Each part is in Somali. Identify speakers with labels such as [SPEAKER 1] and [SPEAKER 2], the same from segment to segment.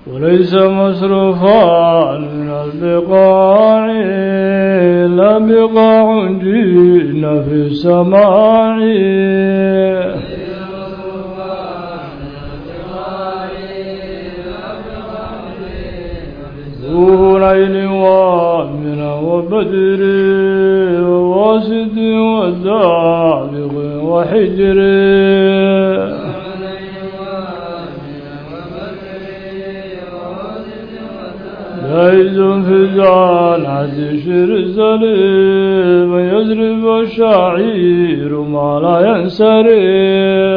[SPEAKER 1] وليس مصروفا من البقاع لا بقاع جئنا في السماع ذو ليل ومن وبدر وواسد وسابق وحجر جائز في الجنة شر سليم يزرب الشعير ما لا ينسري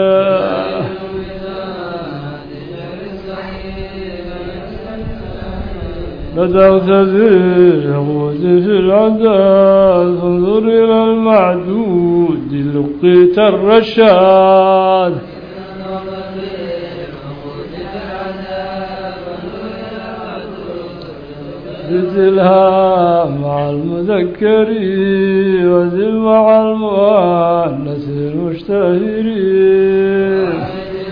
[SPEAKER 1] بدأت في الغوث في العداد فانظر إلى المعدود لقيت الرشاد بدلها مع المذكر وذل مع المؤنث المشتهرين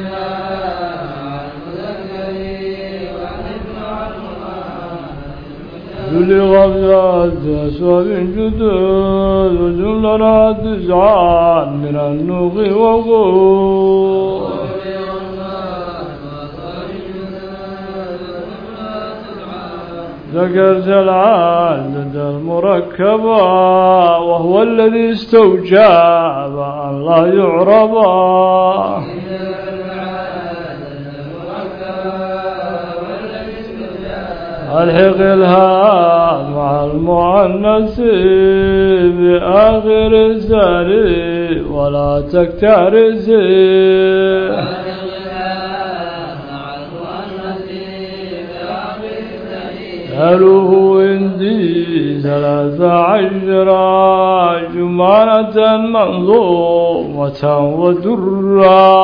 [SPEAKER 1] بلغ بذات أسواب جدد وجلنا تسعان من النوغ وغور ذكرت العدد المركبة وهو الذي استوجب أن لا يعربا الحق الها مع المؤنث بآخر الزاري ولا تكترث أهله عندي ثلاث عشرة جمانة منظومة ودرا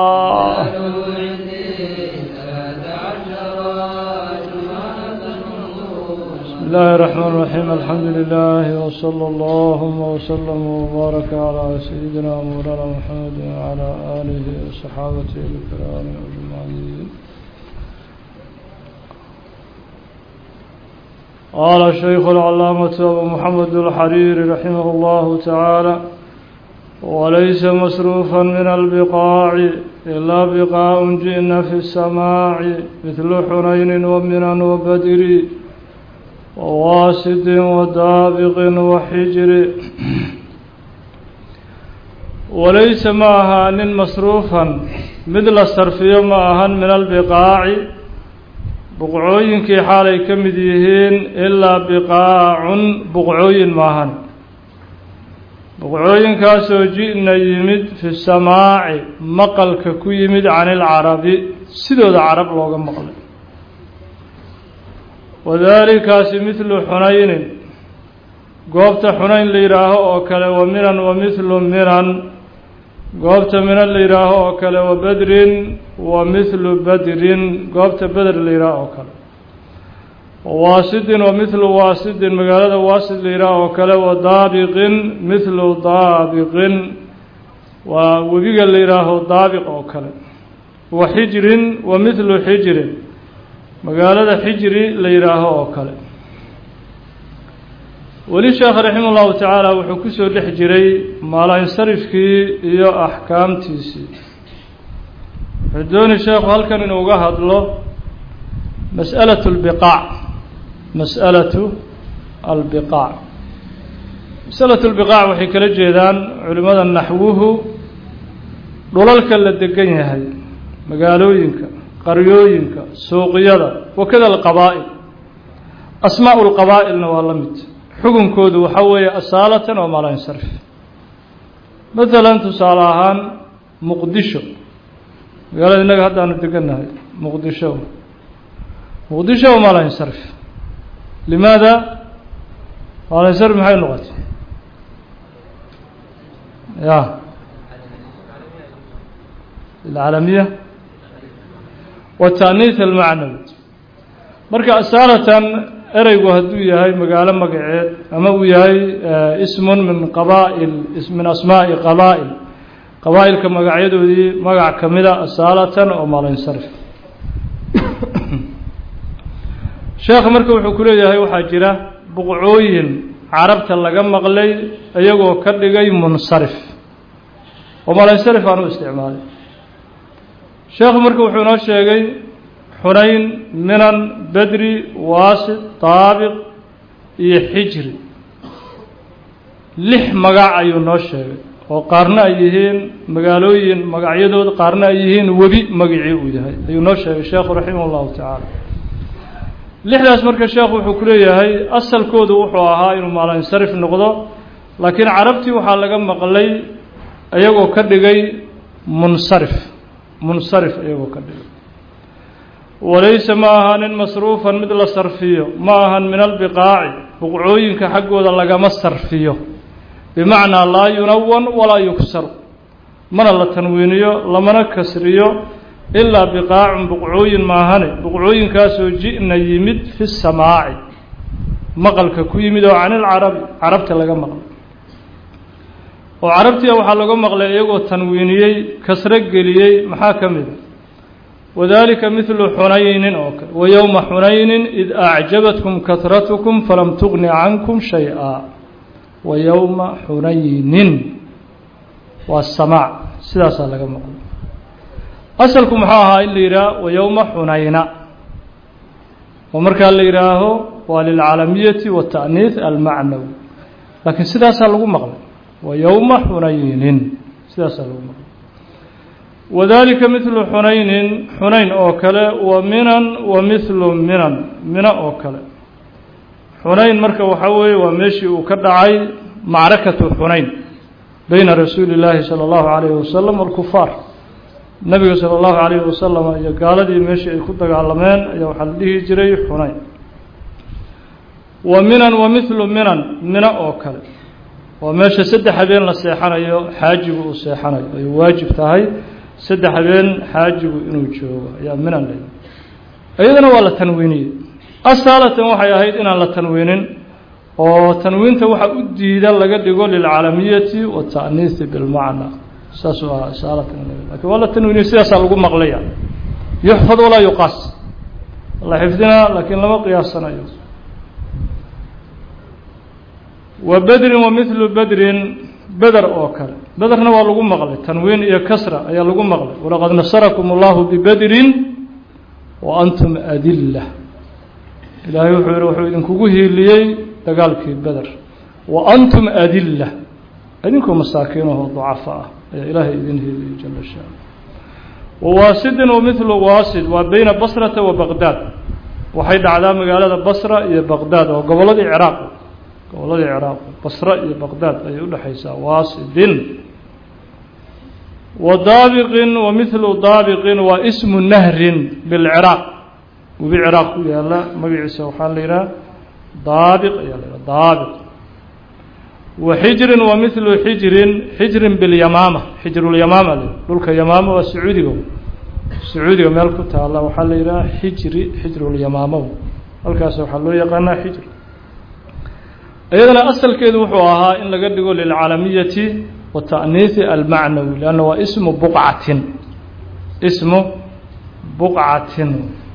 [SPEAKER 1] بسم الله الرحمن الرحيم الحمد لله وصلى الله وسلم وبارك على سيدنا مولانا محمد وعلى آله وصحابته الكرام أجمعين قال الشيخ العلامة أبو محمد الحريري رحمه الله تعالى وليس مصروفا من البقاع إلا بقاع جئنا في السماع مثل حنين ومنن وبدر وواسد ودابق وحجر وليس معها nin مصروفا mid la sarfiyo ma ahan min البقاaع buqcooyinkii xaalay ka mid yihiin ilaa biqaacun buqcooyin maahan buqcooyinkaasoo ji'na yimid fi samaaci maqalka ku yimid can ilcarabi sidooda carab looga maqlay wadaalikaasi midlu xunaynin goobta xunayn la yidhaaho oo kale wa minan wa midlu minan goobta minan la yidhaaho oo kale wa bedrin wa mithlu badrin goobta beder la yidhaaho oo kale waasidin wa mithlu waasidin magaalada waasid la yidhaaho oo kale wa daabiqin mithlu daabiqin waa webiga la yidhaaho daabiq oo kale wa xijrin wa mithlu xijrin magaalada xijri la yidhaaho oo kale weli sheekh raxima ullahu tacaala wuxuu kusoo dhex jiray maalansarifkii iyo axkaamtiisii wuxuu dooni sheekhu halkan inuu uga hadlo mas'alatu albiqaac mas'alatu albiqaac masalatu lbiqaac waxay kala jeedaan culimmada naxwuhu dhulalka la degan yahay magaalooyinka qaryooyinka suuqyada wakada alqabaa'il asmaa'u lqabaa'ilna waa la mid xukunkoodu waxaa weeye asaalatan oo maalansarif maalan tusaale ahaan muqdisho magaalada innaga haddaanu degannahay muqdisho muqdisho waa maalansarif limaada maalansarif maxay noqotay ya alcaalamiya wataaniis almacnawi marka asaalatan ereygu hadduu yahay magaalo magaceed ama uu yahay ismun min qabaa'il min asmaa'i qabaa'il qabaa'ilka magacyadoodii magac ka mida asaalatan oo maalinsarif sheekha marka wuxuu ku leeyahay waxaa jira buqcooyin carabta laga maqlay iyagoo ka dhigay munsarif oo malansarif aan u isticmaalay sheekhu marka wuxuu inoo sheegay xunayn minan bedri waasit daabiq iyo xijri lix magac ayuu noo sheegay oo qaarna ay yihiin magaalooyin magacyadood qaarna ay yihiin webi magicii uu yahay ayuu noo sheegay sheekhu raximah اllahu tacaala lixdaas marka sheekhu wuxuu ku leeyahay asalkoodu wuxuu ahaa inuu maalinsarif noqdo laakiin carabtii waxaa laga maqlay iyagoo ka dhigay munsarif munsarif iyagoo ka dhigay walayse ma ahanin masruufan mid la sarfiyo ma ahan min albiqaaci buqcooyinka xaggooda lagama sarfiyo bimacnaa laa yunawan walaa yugsaru mana la tanwiiniyo lamana kasriyo ilaa biqaacun buqcooyin maahane buqcooyinkaasoo ji'na yimid fi samaaci maqalka ku yimid oo can ilcarabi carabta laga maqlay oo carabtia waxaa laga maqlay iyagoo tanwiiniyey kasro geliyey maxaa ka mida wadalika midlu xunaynin oo kale wa yowma xunaynin id acjabatkum kahratukum falam tugni cankum shay-a wa yowma xunaynin waa samaac sidaasaa laga maqlay asalku muxuu ahaa in la yidhaah wa yowma xunayna oo markaa la yidhaaho waa lilcalamiyati wata'niih almacnawi laakiin sidaasaa lagu maqlay wa yowma xunaynin sidaasaa lagu maqlay wadalika midlu xunaynin xunayn oo kale wa minan wa mithlu minan mina oo kale xunayn marka waxaa weeye waa meeshii uu ka dhacay macrakatu xunayn beyna rasuuli اllaahi salى اllahu alayhi wasalam walkufaar nabiga salى اllahu alayhi wasalam iyo gaaladii meeshii ay ku dagaalameen ayaa waxaa la dhihi jiray xunayn wa minan wa mithlu minan mina oo kale waa meesha saddex habeen la seexanayo xaajigu uu seexanayo ay waajib tahay saddex habeen xaajigu inuu joogo ayaa minan la iyadana waa la tanwiiniyey asaalatan waxay ahayd inaan la tanwiinin oo tanwiinta waxa u diida laga dhigo lilcalamiyati wata'niisi bilmacna saasuu ahaa asaalatan lakin waa la tanwiiniyey sidaasaa lagu maqlaya yuxfad walaa yuqaas la xifdinaa laakiin lama qiyaasanayo wa bedrin wa mithlu bedrin beder oo kale bederna waa lagu maqlay tanwiin iyo kasra ayaa lagu maqlay walaqad nasarakum allahu bibedrin wa antum adilla ilaahay wuxuu yihi wuxuu idinkugu hiiliyey dagaalkii beder wa antum adilla idinkoo masaakiinahoo ducafa ah ayaa ilaahay idin hiiliyey jala shaala wa waasidin wa mithlu waasid waa beyna basrata wa baqdaad waxay dhacdaa magaalada basra iyo baqdaad oo gobolladii ciraaq gobolladii ciraaq basra iyo baqdaad ayay udhexaysaa waasidin wa daabiqin wa mithlu daabiqin waa ismu nahrin bilciraaq webi ciraaq ku yaala magaciisa waxaa la yidhaha daabiq ayaa la yidhaha daabiq wa xijrin wa mithlu xijrin xijrin bilyamaama xijrulyamaama la dhulka yamaama waa sacuudiga sacuudiga meel ku taala waxaa la yidhaha xijri xijrulyamaamo halkaas waxaa loo yaqaanaa xijr iyadana asalkeedu wuxuu ahaa in laga dhigo lilcalamiyati wa ta'niisi almacnawi lanna waa ismu buqcatin ismu buqcatin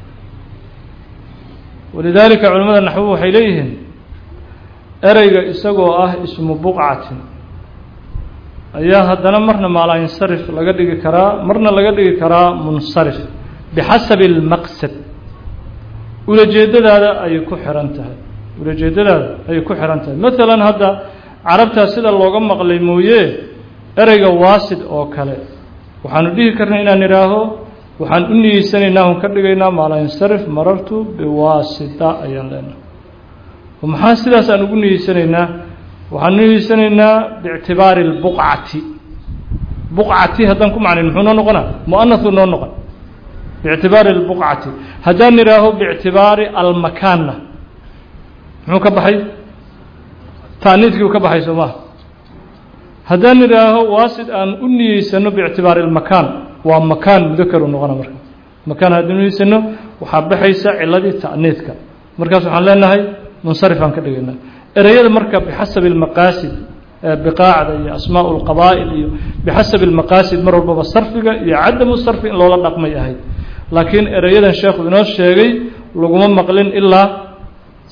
[SPEAKER 1] walidaalika culimmada naxwu waxay leeyihiin ereyga isagoo ah ismu buqcatin ayaa haddana marna maalayinsarif laga dhigi karaa marna laga dhigi karaa munsarif bixasabi اlmaqsad ulajeedadaada ayay ku xiran tahay ulajeedadaada ayay ku xiran tahay maalan hadda carabtaa sida looga maqlay mooye ereyga waasid oo kale waxaanu dhihi karnay inaan idhaaho waxaan u niyeysanaynaa on ka dhigaynaa maalayinsarif marartu biwaasita ayaan leenahay oo maxaa sidaas aan ugu niyeysanaynaa waxaan niyeysanaynaa biictibaari اlbuqcati buqcati haddaan ku macnayn muxuu noo noqonaa muanahu noo noqon biictibaari اlbuqcati haddaan idhaaho biictibaari almakaanna muxuu ka baxay taaniidkii uu ka baxay soo maha haddaan idhaaho waasid aan u niyeysano biictibaari اlmakaan waa makaan mudakaru noqona marka makaan haddaan uniyeysano waxaa baxaysa ciladii ta'niidka markaas waxaan leenahay munsarif aan ka dhigaynaa ereyada marka bixasabi اlmaqaasid biqaacda iyo asmaa اlqabaa'il iyo bixasabi اlmaqaasid mar walbaba sarfiga iyo cadamu sarfi in loola dhaqmay ahayd laakiin ereyadan sheekhu inoo sheegay laguma maqlin ilaa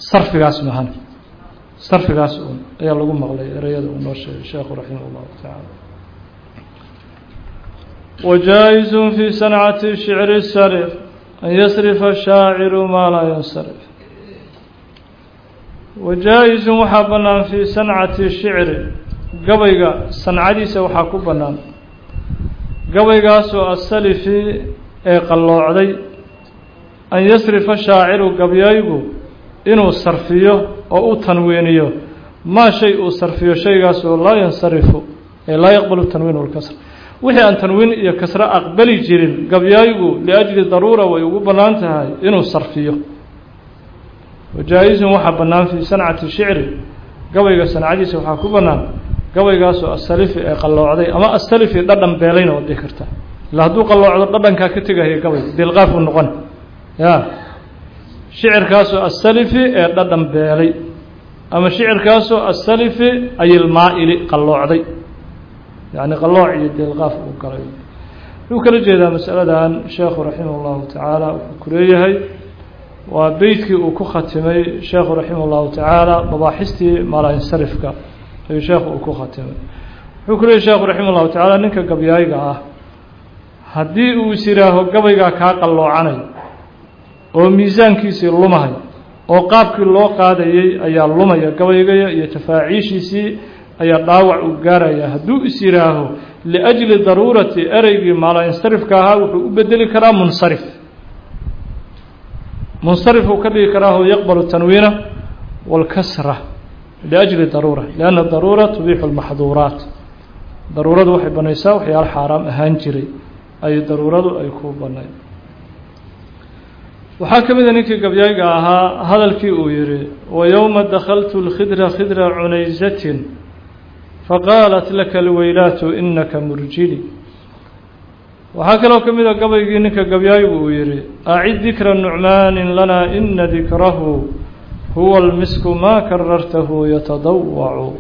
[SPEAKER 1] sarfigaas mahan sarfigaas un ayaa lagu maqlay ereyada uu noo sheegay sheekhu raximah اllahu tacaala wajaa-iz fi sancati shicri sarif an yasrifa shaaciru maa laa yansarif wajaa-izun waxaa bannaan fii sancati shicri gabayga sancadiisa waxaa ku bannaan gabaygaasoo asalifi ee qalloocday an yasrifa shaaciru gabyaygu inuu sarfiyo oo u tanwiiniyo maa shay uu sarfiyo shaygaasoo laa yansarifu ee laa yaqbalu tanwiin walkasr wixii aan tanwiin iyo kasro aqbali jirin gabyaygu liajli daruura way ugu bannaan tahay inuu sarfiyo wajaa-izun waxaa bannaan fii sancati shicri gabayga sancadiisa waxaa ku bannaan gabaygaasoo asalifi ee qalloocday ama asalifi dhadhan beelayna waad dhihi kartaa illa hadduu qalloocdo dhadhankaa ka tegahaya gabay dilqaaf uu noqon ya shicirkaasoo asalifi ee dhadhan beelay ama shicirkaasoo asalifi ayilmaa-ili qalloocday yacni qallooc iyo dilqaaf uu galay wuxuu kala jeedaa masaladan sheekhu raximah llahu tacaala wuxuu ku leeyahay waa beytkii uu ku khatimay sheekhu raximah llahu tacaala mabaaxistii maalansarifka ayuu sheekhu uu ku khatimay wuxuu ku leeyahy sheekhu raximah llahu tacaala ninka gabyayga ah haddii uu is yihaaho gabaygaa kaa qalloocanay oo miisaankiisii lumahay oo qaabkii loo qaadayay ayaa lumaya gabaygaya iyo tafaaciishiisii ayaa dhaawac uu gaaraya hadduu is yihaaho liajli daruurati ereygii maalansarifka ahaa wuxuu u bedeli karaa munsarif munsarif uu ka dhigi karaaho yaqbalu tanwiina walkasra liajli daruura lianna daruura tubiixu lmaxduuraat daruuradu waxay banaysaa waxyaalo xaaraam ahaan jiray ay daruuradu ay ku banay waxaa ka mida ninkii gabyayga ahaa hadalkii uu yihi wayowma dakhaltu lkhidra khidra cunaysatin faqaalat laka alweylaatu inaka murjili waxaa kaloo ka mida gabaygii ninka gabyaygu uu yihi acid dikra nucmaanin lanaa ina dikrahu huwa almisku maa karartahu yatadawacu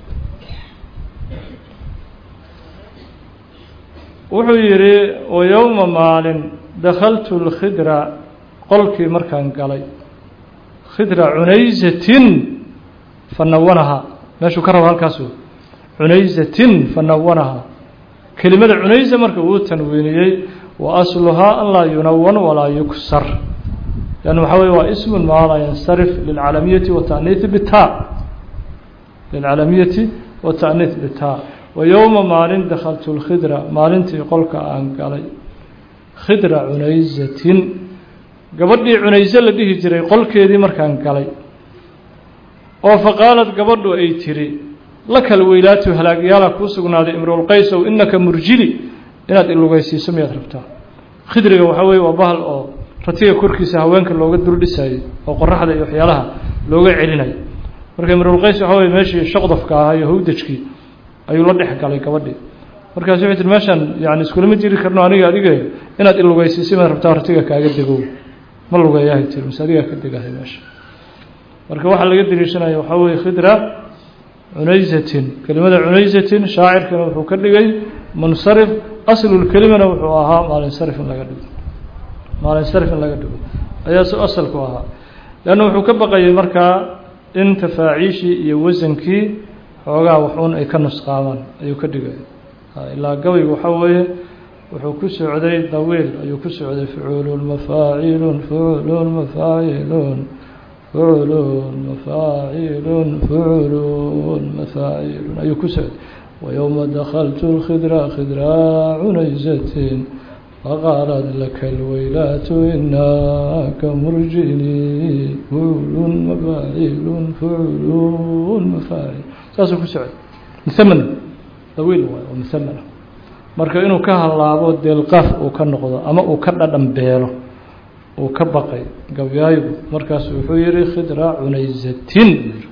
[SPEAKER 1] wuxuu yihi wayowma maalin dakhaltu lkhidra qolkii markaan galay khidra cunaysatin fanawanaha meeshuu ka rabo halkaas cunaysatin fanawanaha kelimada cunaysa marka uu tanwiiniyey wa asluhaa an laa yunawan walaa yuksar lan waxaa wey waa ismun maa laa yansarif lilcalamiyati wataniihi bita lilcalamiyati wata'niih bita wa yowma maalin dakhaltu lkhidra maalintii qolka aan galay khidra cunaysatin gabadhii cunayse la dhihi jiray qolkeedii markaan galay oo faqaalad gabadhu ay tiri lakal weylaatu halaagyaala kuu sugnaaday imrulqaysow inaka murjili inaad ilugaysiiso miyaad rabtaa khidriga waxaa weye waa bahal oo ratiga korkiisa haweenka looga duldhisayay oo qoraxda iyo waxyaalaha looga celinayo marka imrulqays waxaa weye meeshii shaqdafka ahaa iyo hawdajkii ayuu la dhex galay gabadhii markaas waxay tiri meeshaan yani iskulama jiri karno aniga adiga inaad ilugaysiiso miyaad rabtaa ratiga kaaga degow ma lugeeyahay tiri mise adigaa ka degahay meesha marka waxaa laga deliishanaya waxaa weye khidra cunaysatin kelimada cunaysatin shaacirkana wuxuu ka dhigay munsarif aslulkelimana wuxuu ahaa maalinsarif in laga dhigo maalinsarif in laga dhigo ayaa s asalku ahaa leanna wuxuu ka baqayay markaa in tafaaciishii iyo wasankii xoogaa waxuun ay ka nusqaamaan ayuu ka dhigay ilaa gabaygu waxaa weeye wuxuu ku socday dawiil ayuu ku socday fucuulun mafaacilun fuculun mafaacilun fuculun mafaacilun fuculun mafaacilun ayuu ku socday wayowma dakhaltu lkhidra khidraa cunaysatin faqaalad laka alweylaatu inaka murjini fuculun mafaacilun fuculun mafaacil saasuu ku socday muhaman dawiil waay oo muhaman marka inuu ka hallaabo deelqaaf uu ka noqdo ama uu ka dhadhan beelo uu ka baqay gabyaayigu markaasu wuxuu yihi khidra cunaysatin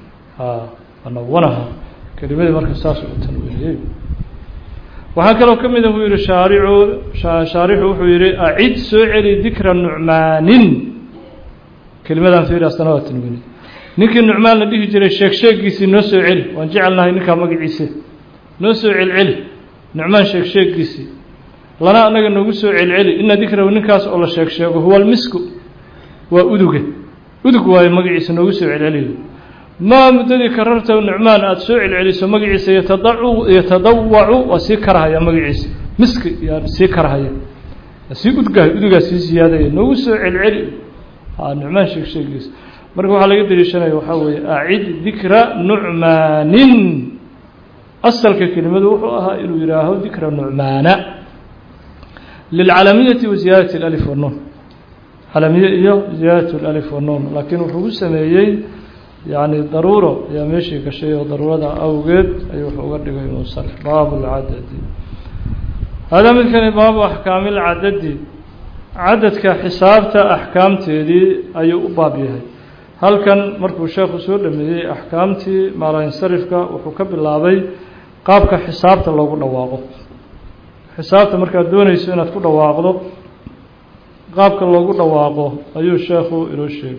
[SPEAKER 1] anawanaha kelimadii marka saas u tanwiiniyey waxaa kaloo ka mida buu yihi shaaricu shaarixu wuxuu yihi acid soo celi dikra nucmaanin kelimadan fiiri asana waa tanwiiniy ninkii nucmaan la dhihi jiray sheeg sheegiisii noo soo celi waan jecelnahay ninkaa magaciise noo soo celceli nucmaan sheeg sheegiisii lana anaga noogu soo celceli ina dikrahu ninkaas oo la sheeg sheego huwa almisku waa uduge udug waayo magaciisa noogu soo celceliyo maa muddadii kararta nucmaan aada soo celceliso magaciisa yatadacu yatadawacu waa sii karahaya magaciisa miski yaa sii karahaya sii udgahay udugaa sii siyaadaya noogu soo celceli nucmaan sheeg sheegiisa marka waxaa laga daliishanaya waxaa weeye acid dikra nucmaanin asalka kelimadu wuxuu ahaa inuu yihaaho dikra nucmaana lilcalamiyati wa ziyaadati اlalif wanuun calamiye iyo ziyaadat اlalif wanuun laakiin wuxuu ku sameeyey yani daruuro ayaa meeshii gashay oo daruurada awgeed ayuu wuxuu uga dhigay munsarif baabu lcadadi hada midkani baabu axkaami lcadadi cadadka xisaabta axkaamteedii ayuu u baab yahay halkan markuu sheekhu soo dhameeyey axkaamtii maalansarifka wuxuu ka bilaabay qaabka xisaabta loogu dhawaaqo xisaabta markaad doonayso inaad ku dhawaaqdo qaabka loogu dhawaaqo ayuu sheekhu inoo sheegay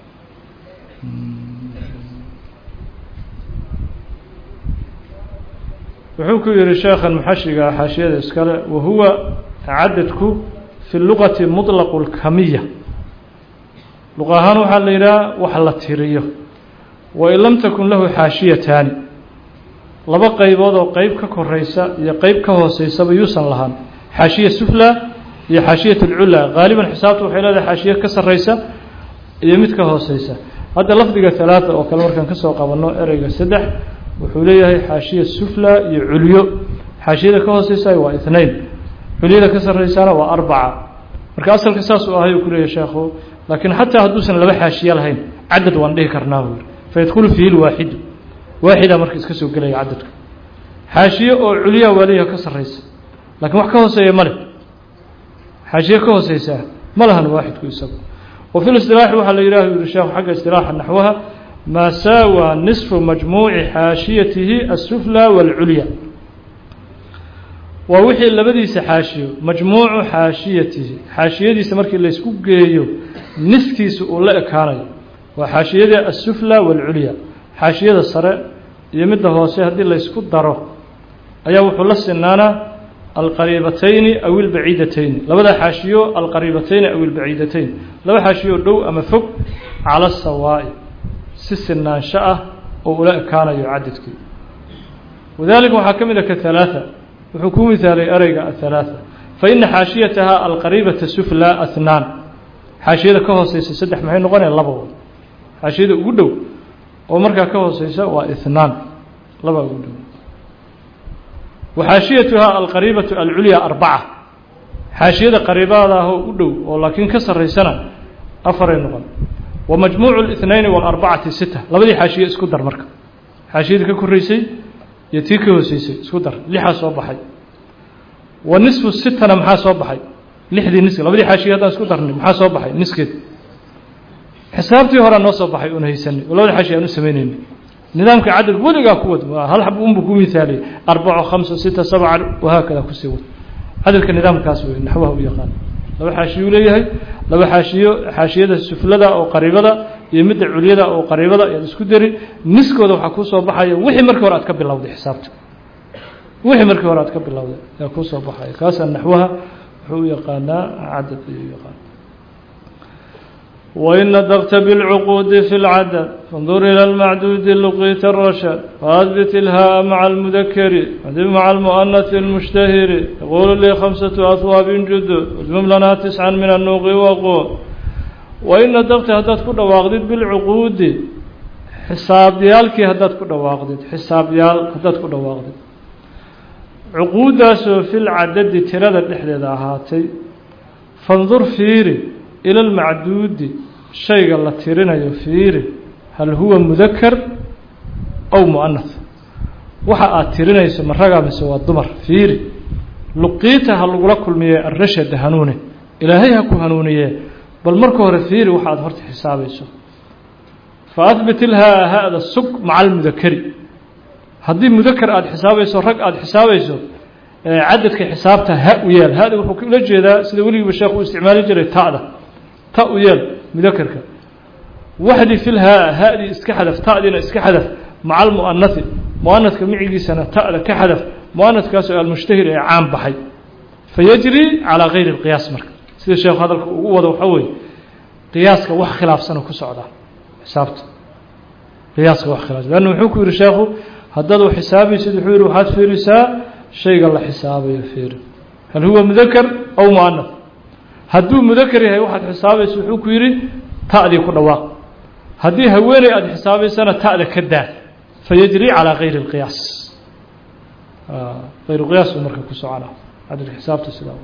[SPEAKER 1] wuxuu ku yihi sheekhan muxashiga xaashiyada iskale wahuwa cadadku fi luqati muطlaqu اlkamiya luq ahaan waxaa la yidhaha wax la tiriyo wain lam takun lahu xaashiyataani laba qaybood oo qeyb ka koreysa iyo qeyb ka hooseysaba yuusan lahaan xaashiya sufla iyo xaashiyat اlculaa gaaliban xisaabta waxay leedahay xaashiya ka sareysa iyo mid ka hooseysa hadda lafdiga halaata oo kale markaan kasoo qabanno ereyga saddex wuxuu leeyahay xaashiya sufla iyo culyo xaashiyada ka hooseysa waa ithnain culyada ka sarreysana waa arbaca marka asalka saas uu ahay uu ku leeyahy sheekhu laakiin xataa hadduusan laba xaashiye lahayn cadad waan dhihi karnaa buu yiri fayadkhulu fiihi lwaaxidu waaxidaa marka iska soo gelaya cadadka xaashiye oo culyaa waa leeyahay ka sarreysa laakiin wax ka hooseeya ma leh xaashiye ka hooseysaa ma lahan waaxidku isagu wa fi listilaaxi waxaa la yidhah yuri sheekhu xagga istilaaxa naxwaha maa saawa nisfu majmuuci xaashiyatihi asufla waalculya waa wixii labadiisa xaashiyo majmuucu xaashiyatihi xaashiyadiisa markii laysku geeyo niskiisa uu la ekaanayo waa xaashiyada asufla waalculya xaashiyada sare iyo midda hoose haddii laysku daro ayaa wuxuu la sinaanaa alqariibatayni aw ilbaciidatayni labada xaashiyo alqariibatayni aw ilbaciidatayn laba xaashiyo dhow ama fog cala sawaa'i si sinaansho ah oo ula ekaanayo cadadkii wadalika waxaa ka mid a ka halaaa wuxuu ku mihaalay ereyga athalaatha fa ina xaashiyataha alqariibata sufla athnaan xaashiyada ka hooseysa saddex maxay noqonaya laba way xaashiyada ugu dhow oo markaa ka hooseysa waa ithnaan laba ugu dhow wa xaashiyatuha alqariibatu alculya arbaca xaashiyada qariibada ahoo u dhow oo laakiin ka sarreysana afaray noqon wa majmuucu اlithnayni walarbacati sita labadii xaashiye isku dar marka xaashiyadii ka koreysay iyo tii ka hooseysay isku dar lixaa soo baxay wa nisfu sitana maxaa soo baxay lixdii niski labadii xaashiye haddaan isku darnay maxaa soo baxay niskeed xisaabtii horaa noo soo baxay oon haysanay oo labada xaashiye aan u samaynayna nidaamka cadad weligaa ku wad hal xab unbu ku mihaaliyay arbaco khamsa sita sabca wahaakada kusii wad cadadka nidaamkaas wey naxwaha u yaqaan laba xaashiyuu leeyahay laba xaashiyo xaashiyada suflada oo qariibada iyo midda culyada oo qariibada ayaad isku dari niskooda waxaa kuu soo baxaya wixii markii hore aad ka bilowday xisaabta wixii markii hore aad ka bilowday ayaa kuu soo baxaya kaasaa naxwaha wuxuu u yaqaanaa cadad ayuu yaqaan wain nadaqta bilcuquudi fi lcadad fandur ila lmacduudi luqiita arashad faadbit ilhaa maca almudakari adib maca almu'anati almushtahiri yaqulu lii khamsatu ahwaabin judud ujmum lanaa tiscan min annuuqi waqood wain nadaqta haddaad ku dhawaaqdid bilcuquudi xisaabyaalkii haddaad ku dhawaaqdid xisaabyaal haddaad ku dhawaaqdid cuquuddaasoo fil cadadi tirada dhexdeeda ahaatay fandur fiiri ila almacduudi shayga la tirinayo fiiri hal huwa mudakar aw mu'anath waxa aad tirinayso ma ragaa mise waa dumar fiiri luqiita ha lagula kulmiye arashada hanuune ilaahay ha ku hanuuniye bal marka hore fiiri waxa aad horta xisaabayso fa ahbit ilhaa ha-da sug maca almudakari haddii mudakar aada xisaabayso rag aada xisaabayso cadadka xisaabta ha u yeel hada wuxuu ula jeedaa sida weligiiba sheekh uu isticmaali jiray ta'da ta u yeel mudakerka waxdi filhaa ha-dii iska xadaf ta'diina iska xadaf maca almu'anathi mu'anadka micigiisana ta'da ka xadaf mu'anadkaasoo almushtahir ee caan baxay fayajri calaa gayri اlqiyaas marka sida sheekhu hadalka ugu wado waxaa weeye qiyaaska wax khilaafsana ku socdaa xisaabta qiyaaska wax khilaafsan lanna wuxuu ku yihi sheekhu haddaad u xisaabaysid wuxuu yihi waxaad fiirisaa shayga la xisaabayo fiiri hal huwa mudakar aw muanaf hadduu mudakar yahay waxaad xisaabaysa wuxuu ku yidhi ta'dii ku dhawaaq haddii haweeney aada xisaabaysana ta'da ka daa fayajri calaa gayri اlqiyaas ayru qiyaas buu marka ku socona cadl xisaabta sidaa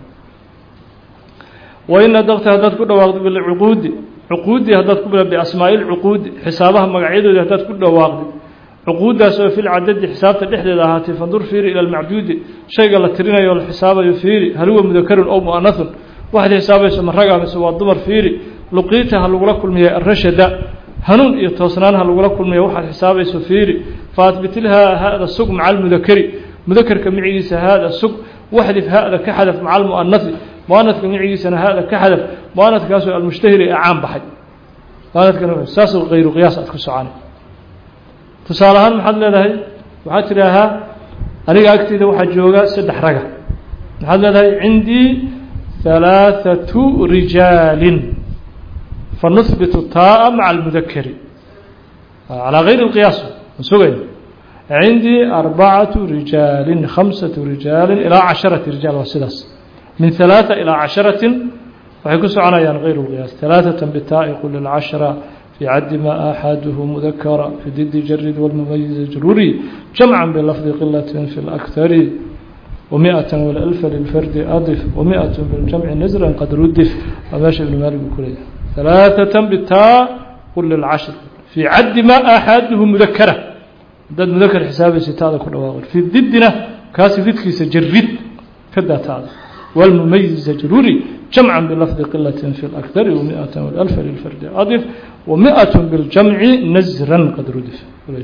[SPEAKER 1] wain adaqta haddaad ku dhawaaqdo bilcuquudi cuquudi haddaad ku biasmaa'i lcuquudi xisaabaha magacyadoodi haddaad ku dhawaaqdo cuquuddaas oo fil cadadi xisaabta dhexdeeda ahaatay fandur fiiri ila almacduudi shayga la tirinayo o la xisaabayo fiiri hal huwa mudakarun ow mu'anahun waxaad xisaabayso ma raga mise waa dumar fiiri luqiita ha lagula kulmiya arashada hanuun iyo toosnaan ha lagula kulmiya waxaad xisaabayso fiiri faatbitilhaa hada sug maca almudakari mudakarka micigiisa haada sug waxdif hada ka xadaf maca almu'anahi muanadka micigiisana hada ka xadaf muanadkaasoo almushtahiri ee caan baxay muanadkan saas kayru qiyaas aad ku socona tusaale ahaan maxaad leedahay waxaad tidhaahaa aniga agteyda waxaa jooga saddex raga maxaad leedahay cindii halaaثatu rijaalin fanuhbitu taaa maca almudakari calaa gayri اlqiyaas ma sugayn cindii arbacatu rijaalin khamsatu rijaalin ilaa casharati rijaal waa sidaas min ثalaaثa ilaa casharatin waxay ku soconayaan غayr اlqiyaas ثalaaثaة bitaa'i qul lcashra في cd ma أxaduه mذkra في did jarid والmmayiز jruri jamعا بlفظ qilaة في الأkثr ومئة والألف للفrd أضف ومئة بالجمع نزرا qad rudif waa meesha iبn malig buu ku leeyahy ثalaaثaة btaa qul lcشhr في caddi ma أxaduه mذkra hadaad mذkr xisaabaysa taada ku dhawaaq في didina kaasi didkiisa jarid ka daa taada والمميز جrوري جمعا بلفظ قلة في الأكثر ومئة والألف للفرد أضف ومئة بالجمع نزرا قد ردف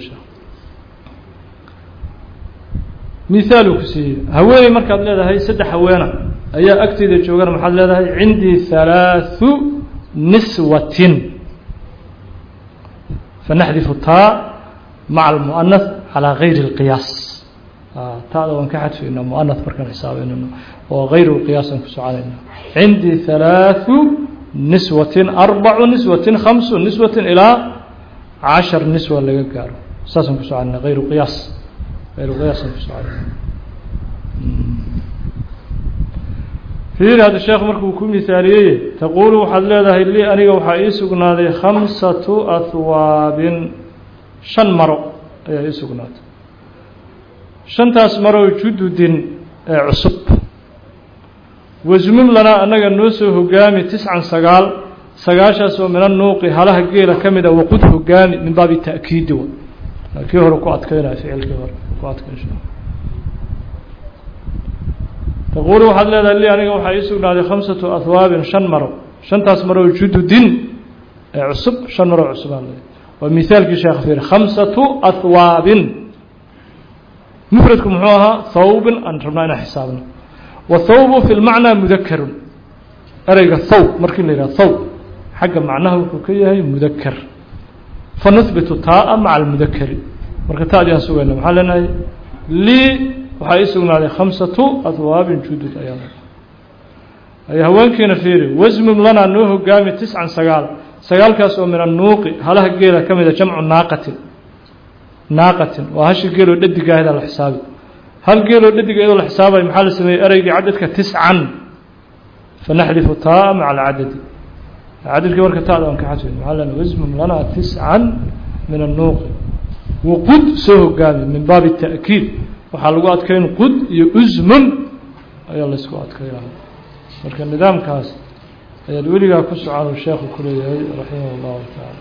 [SPEAKER 1] مثال كسي هوeeney markaad leedahay saddex haweena ayaa agteyda joogan maxaad leedahay عindي ثaلاaث نسوة فنحذف الtاء مع المؤنث على غير القياس taada waan ka xadfayna muanah markaan xisaabaynayno oo gayru qiyaasaan ku soconayna cindii halaaثu niswatin arbacu niswatin khamsu niswatin ilaa cashar niswa laga gaaro saasaan ku soconayna ayru qiyaas ayru qiyaasaan ku soconayna fiiri hadda sheekh markuu ku misaaliyey taquulu waxaad leedahay lii aniga waxaa ii sugnaaday khamsatu ahwaabin shan maro ayaa ii sugnaatay shantaas maroo jududin ee cusub wasmum lanaa annaga noo soo hogaami tiscan sagaal sagaashaas oo mina nuuqi halaha geela ka mid a waqud hogaami min baabi ta'kiidi wa kii hore ku adkaynaya ficilkii hore ku adkayn taquulu waxaad leedahay li aniga waxaa ii sugnaaday khamsatu ahwaabin shan maro shantaas maroo jududin ee cusub shan maroo cusubaan leedahay waa mihaalkii sheekh fiir khamsatu ahwaabin mfradku muxuu ahaa thawbin aan rabnaa inaan xisaabno wathawbu fi lmacnaa mudakarun ereyga thawb markii la yidhaha thawb xagga macnaha wuxuu ka yahay mudakar fanuhbitu taaa maca almudakari marka taadii aan sugayna maxaa leenahay lii waxaa ii sugnaaday khamsatu ahwaabin judud ayaa ay haweenkiina fiiri wasmum lanaa noo hogaami tiscan sagaal sagaalkaas oo min annuuqi halaha geela ka mida jamcu naaqatin naaqatin waa hashi geeloo dhadigaahedaa la xisaabi hal geeloo dhadiga iyadoo la xisaabayo maxaa la sameeyey ereygii cadadka tiscan fanaxdifu taa maca alcadadi cadadkii marka taada aan ka xadfin maxaa lena wasmum lanaa tiscan min annuuqi waqud soo hogaami min baabi ta'kiid waxaa lagu adkayn qud iyo usmun ayaa laysku adkaynaya marka nidaamkaas ayaad weligaa ku socon sheekhu ku leeyahay raximah اllahu tacaala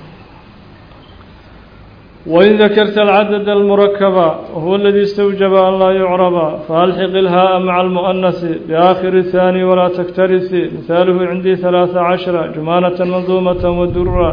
[SPEAKER 1] وإن ذكرت العدد المركب وهو الذي استوجب أن لا يعرب فألحق الهاء مع المؤنث بآخر الثاني ولا تكترث مثاله عندي ثلاث عشر جمانة منظومة ودرا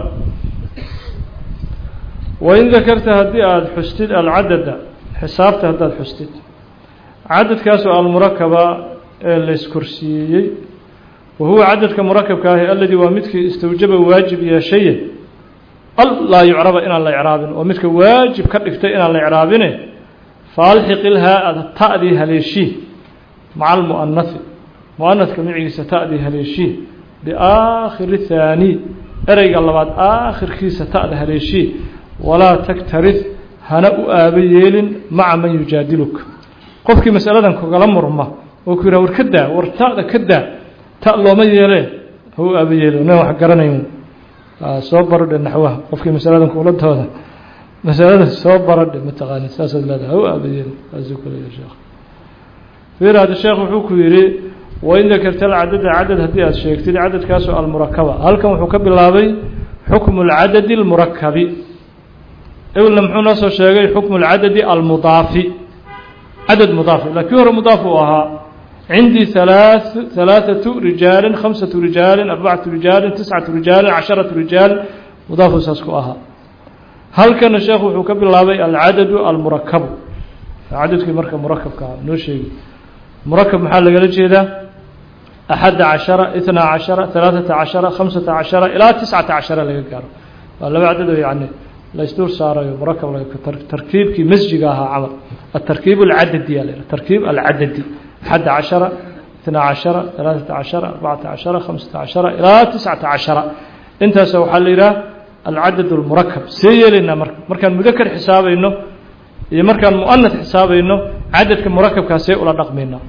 [SPEAKER 1] وإن ذكرت هدي حستد العدد حسابت هداد حستد عدد كاسو المركبة الاسكرسيي وهو عدد كمركب كاهي الذي ومدك استوجب واجب يا شيء laa yucraba inaan la icraabin oo midka waajib ka dhigtay inaan la icraabine faalxiqilhaa aad ta'dii haleeshii maca almu'anahi mu'anadka micigiisa ta'dii haleeshii biaakhiri thaani ereyga labaad aakhirkiisa ta'da haleeshii walaa taktarif hana u aaba yeelin maca man yujaadiluka qofkii masaladan kugala murma oo ku yidhaha war ka daa war ta'da ka daa ta looma yeelee ha u aaba yeelin nin wax garanayn soo barodhe naxwaha qofkii masaladan kula dooda masalada soo barodhe mataqaani saasaad leedahay ha u aaba yeelin saasuu ku leeyahay sheekh fiir hadda sheekh wuxuu ku yidhi wain dakarta alcadada cadad haddii aada sheegtid cadadkaasoo almurakaba halkan wuxuu ka bilaabay xukmu lcadadi almurakabi ebilna muxuu noo soo sheegay xukmu lcadadi almudaafi cadad mudaafi laa kii hore mudaaf uu ahaa cindii halaa halaaثatu rijaalin khamsatu rijaalin arbacatu rijaalin tiscatu rijaalin casharatu rijaal mudaafu saas ku ahaa halkana sheekhu wuxuu ka bilaabay alcadadu almurakabu cadadkii marka murakabka ah noo sheegi murakab maxaa lagala jeedaa axadda cashara itnaa cashara halaaثata cashara khamsata cashara ilaa tiscata cashara laga gaaro waa laba cadad oo yani laysdul saarayo murakab tarkiibkii masjiga ahaa camal atarkiib alcadadi yaa la tarkiib alcadadi axadda cashara itnaa cashara halaaثata cashara arbacata cashara khamsata cashara ilaa tiscata cashara intaas waxaa la yidhaha alcadad اlmurakab see yeelaynaa marka markaan mudakar xisaabayno iyo markaan muanad xisaabayno cadadka murakabkaa see ula dhaqmaynaa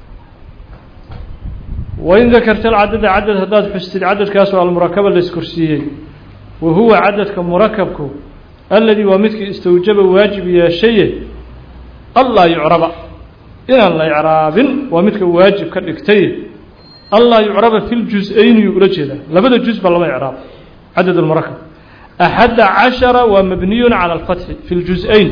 [SPEAKER 1] wain dakarta alcadada cadad haddaad xustid cadadkaasoo almurakaba la iskorsiiyey wa huwa cadadka murakabku alladii waa midkii istawjaba waajib yeeshaye allaa yucraba inaan la icraabin waa midka waajib ka dhigtay allaa yucraba fi ljus-ayni yuu ula jeedaa labada juz ba lama icraab cadad almurakab axadda cashara waa mabniyun cala alfatxi fi ljus-ayn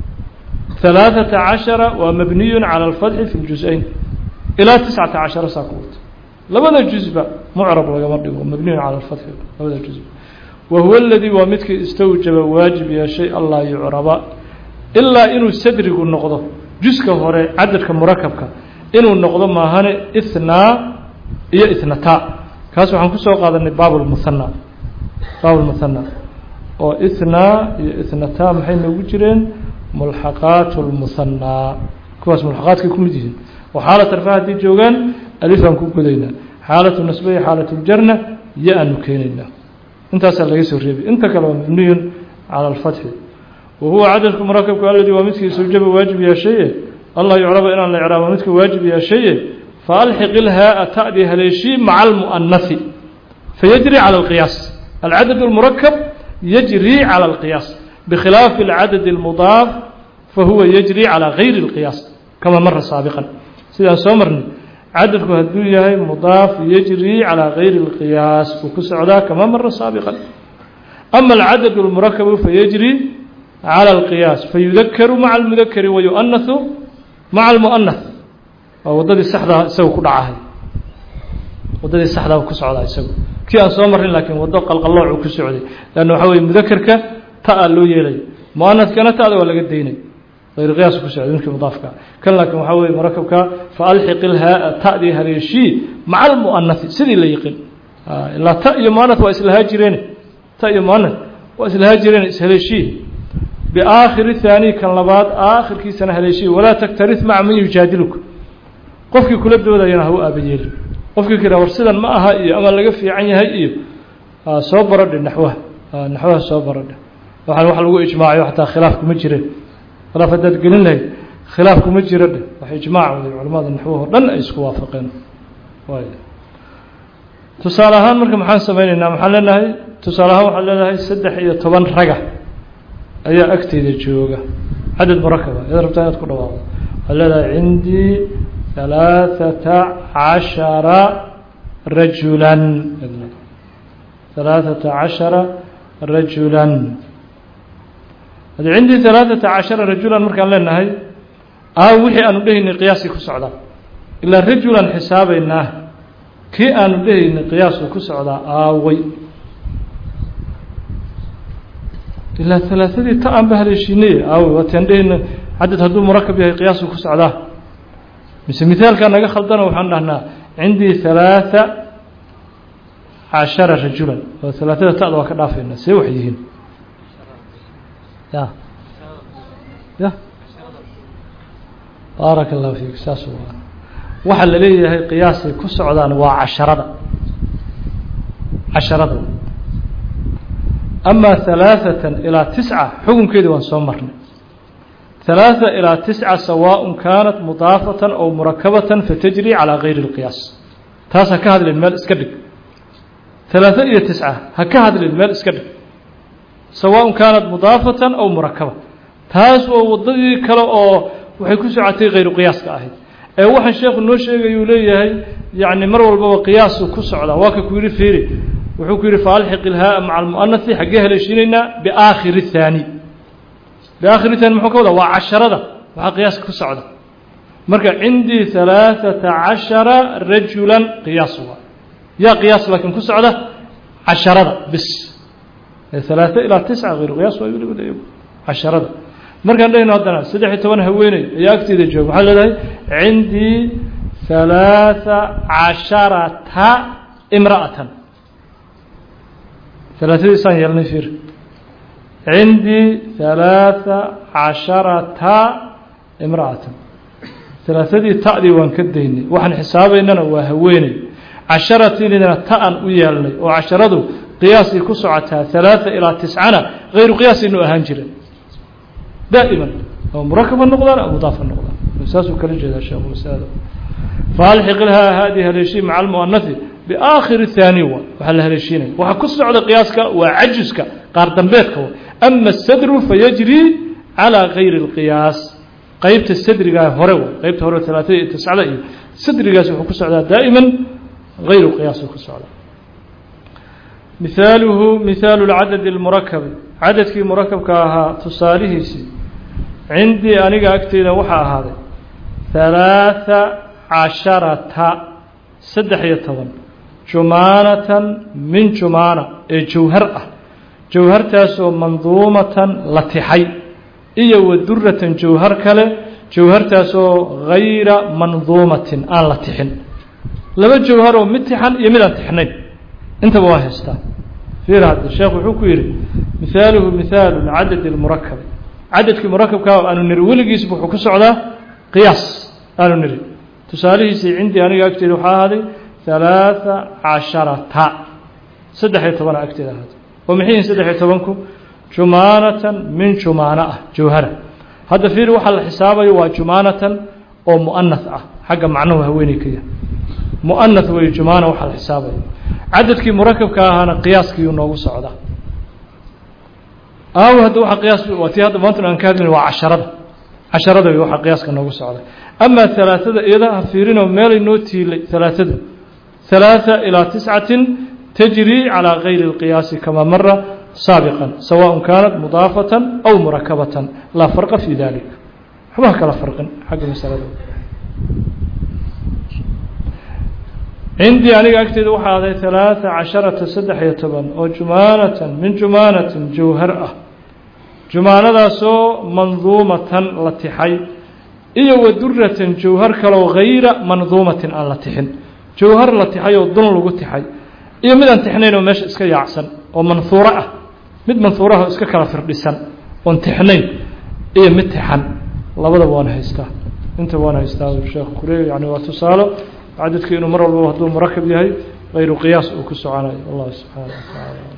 [SPEAKER 1] ثلاثة عشر ومبني على الفتح في الجزئين إلى تسعة عشر ساكوت لبدا جزء معرب لغا مردغو مبني على الفتح لبدا جزء وهو الذي ومدك استوجب واجب يا شيء الله يعرب إلا إنه سدرق النقضة جزء هوري عددك مركبك إنه النقضة ما هاني إثنى إيا إثنتا كاسو حنكسو قادني باب المثنى باب المثنى oo ithnaa iyo ithnataa maxay noogu jireen mulxaqaat lmuhanaa kuwaas mulxaqaadkay ku mid yihiin oo xaalat arfa haddii joogaan alifaan ku godaynaa xaalatu nasbe iyo xaalat ljarna yo aanu keenaynaa intaasaa laga soo reebay inta kale waa mabniyun cala alfatxi wa huwa cadadku murakabku alladii waa midkii sawjaba waajib yeeshaye allah yucraba inaan la icraabo midka waajib yeeshaye faalxiq ilhaa ta'dii haleeshii maca almu'anasi fayajri cala alqiyaas alcadad lmurakab yajri cala alqiyaas bkhilaafi اlcadad اlmudaaf fahuwa yajri calى gayri اlqiyaas kama mara saabiqan sidaan soo marnay cadadku hadduu yahay mudaaf yajri calى gayri اlqiyaas uu ku socdaa kama mara saabiqan ama alcadad اlmurakabu fayajri calى اlqiyaas fayudakaru maca اlmudakari wayu'anahu maca اlmu'anath waa wadadii saxdaa isaga ku dhacahay wadadii saxdaa ku socdaa isagu kii aan soo marin laakiin wado qalqaloocu ku socday lanna waxaa weye mudakerka ta loo yeelay muanadkana ta'da waa laga daynay ayr qiyaas ku socday midkii mudaafka kan laakiin waxaa weye murakabka faalxiq ilhaa ta'dii haleeshii maca almu'anathi sidii la yiqin ilaa ta iyo muanath waa islahaa jireen ta iyo muanath waa islahaa jireen ishaleeshii biaakhiri thaani kan labaad aakhirkiisana haleeshii walaa taktarith maca man yujaadiluka qofkii kula doodayana ha u aabayeelin qofkii kira war sidan ma aha iyo ama laga fiican yahay iyo soo baradhe naxwaha naxwaha soo baradhe waxaan wax lagu ijmaacayo xataa khilaaf kuma jireen khilaaf haddaad gelin lahayd khilaaf kuma jiro dheh wax ijmaac waday culamada naxwaho dhan ay isku waafaqeen waay tusaale ahaan marka maxaan samayneynaa maxaan leenahay tusaale ahaan waxaan leenahay saddex iyo toban raga ayaa agteyda jooga cadad murakaba ayaad rabtaa inaad ku dhawaaqdo waxaad leedahay cindii halaaثata cashara rajulan halaaثata cashara rajulan haddii cindii halaaثata cashara rajulan markaan leenahay aa wixii aanu dhehaynay qiyaaskii ku socdaa ilaa rajulan xisaabaynaa kii aanu dhehaynay qiyaasku ku socdaa aaway ilaa halaaثadii ta aan ba haleeshiinay aaway waataan dhehayna cadad hadduu murakab yahay qiyaasku ku socdaa mise mithaalkaa naga khaldana waxaan dhahnaa cindii halaaثa cashara rajulan oo halaaثada ta'da waa ka dhaafayna see wax yihiin ya ya baaraka اllahu fiik saas waa waxaa la leeyahay qiyaasay ku socdaan waa casharada casharada amaa halaaثatan ilaa tisca xukunkeedii waan soo marnay halaaثa ilaa tisca sawaaء kaanat mudaafatan aw murakabatan fatajri calىa gayri اlqiyaas taas ha ka hadlin meel iska dhig halaaثa iyo tisca ha ka hadlin meel iska dhig sawaaء kaanat mudaafatan aw murakaba taas waa wadadii kale oo waxay ku socotay hayru qiyaaska ahayd ee waxaan sheekhu noo sheegayuu leeyahay yani mar walbaba qiyaasu ku socdaa waa ka ku yihi fiiri wuxuu ku yihi faalxiq ilhaaa maca almu'anasi xaggee haleeshiinaynaa biaakhiri الthaani biaakhiri thaani muxuu ka wadaa waa casharada waxaa qiyaaska ku socda marka cindii halaaثata cashara rajulan qiyaas waa yaa qiyaas laakiin ku socda casharada bis halaaثa ilaa tisca hayru qiyaas waa weliba casharada markaan dhahayno haddana saddex iyo toban haweeney ayaa agteeda jooga waxaa leedahay cindii halaaثa casharata imra'atan halaaثadiisaan yeelnay fiir cindii halaaثa casharata imra'atan halaaثadii ta'dii waan ka daynay waxaan xisaabaynana waa haweeney casharatiinidana ta'an u yeelnay oo casharadu qiyaasay ku socotaa halaaثa ilaa tiscana hayru qiyaasaynu ahaan jiren daa'iman oo murakaba noqdaan oo mudaafa noqdaan saasuu kala jeedaa sheekhu masalada faalxiq ilhaa haadii haleeshii maca almu'anasi biaakhiri thaani wa waxaa la haleeshiinaya waxaa ku socda qiyaaska waa cajiska qaar dambeedka wa ama asadru fayajri calaa gayri اlqiyaas qeybta sadrigaa hore wa qeybta hore talaatada iyo tiscada iyo sadrigaas wuxuu ku socdaa daa'iman gayru qiyaas ku socdaa mihaaluhu mihaalu lcadadi اlmurakabi cadadkii murakabka ahaa tusaalihiisii cindii aniga agteyda waxaa ahaaday halaaثa casharata saddex iyo toban jumaanatan min jumaana ee jawhar ah jawhartaasoo manduumatan la tixay iyo wa duratan jawhar kale jawhartaasoo gayra manduumatin aan la tixin laba jawhar oo mid tixan iyo mid aan tixnayn intaba waa haystaa fiir hadda sheekh wuxuu ku yidhi mihaaluhu mihaalu cadadi اlmurakabi cadadkii murakabkaa aanu niri weligiisba wuxuu ku socdaa qiyaas aanu niri tusaalihiisii cindii aniga agteeda waxaa ahaaday halaaثa casharata saddex iyo tobana agteeda ahaaday oo maxay yihin saddex iyo tobanku jumaanatan min jumaana ah jawhara hadda fiir waxaa la xisaabayo waa jumaanatan oo mu'anath ah xagga macnuhu haweeney ka yahay mu'anath wey jumaana waxaa la xisaabayo cadadkii murakabka ahaana qiyaaskiiyuu noogu socdaa aaw hadda waxa qiyaas waa tii hadda maanta aan ka hadlayno waa casharada casharada wey waxaa qiyaaska noogu socda amaa halaaثada iyada ha fiirinoo meelay noo tiilay halaaثadu halaaثa ilaa tiscatin tajri calىa gayri اlqiyaasi kama mara saabiqa sawaء kaanat mudaafatan aw murakabatan laa farqa fi dalik waxba ha kala farqin xagga masalada cindii aniga agteeda waxaa aday halaaثa casharata saddex iyo toban oo jumaanatan min jumaanatin jawhar ah jumaanadaasoo manduumatan la tixay iyo wa duratan jawhar kaloo gayra manduumatin aan la tixin jawhar la tixay oo dun lagu tixay iyo mid aan tixnayn oo meesha iska yaacsan oo manhuuro ah mid manhuuraha oo iska kala firdhisan oon tixnayn iyo mid tixan labadaba waan haystaa intaba waan haystaa sheekh kuleey yani waa tusaalo cadadkii inuu mar walbaba hadduu murakab yahay غayru qiyaas uu ku soconayo allah subxaanaه wa taعala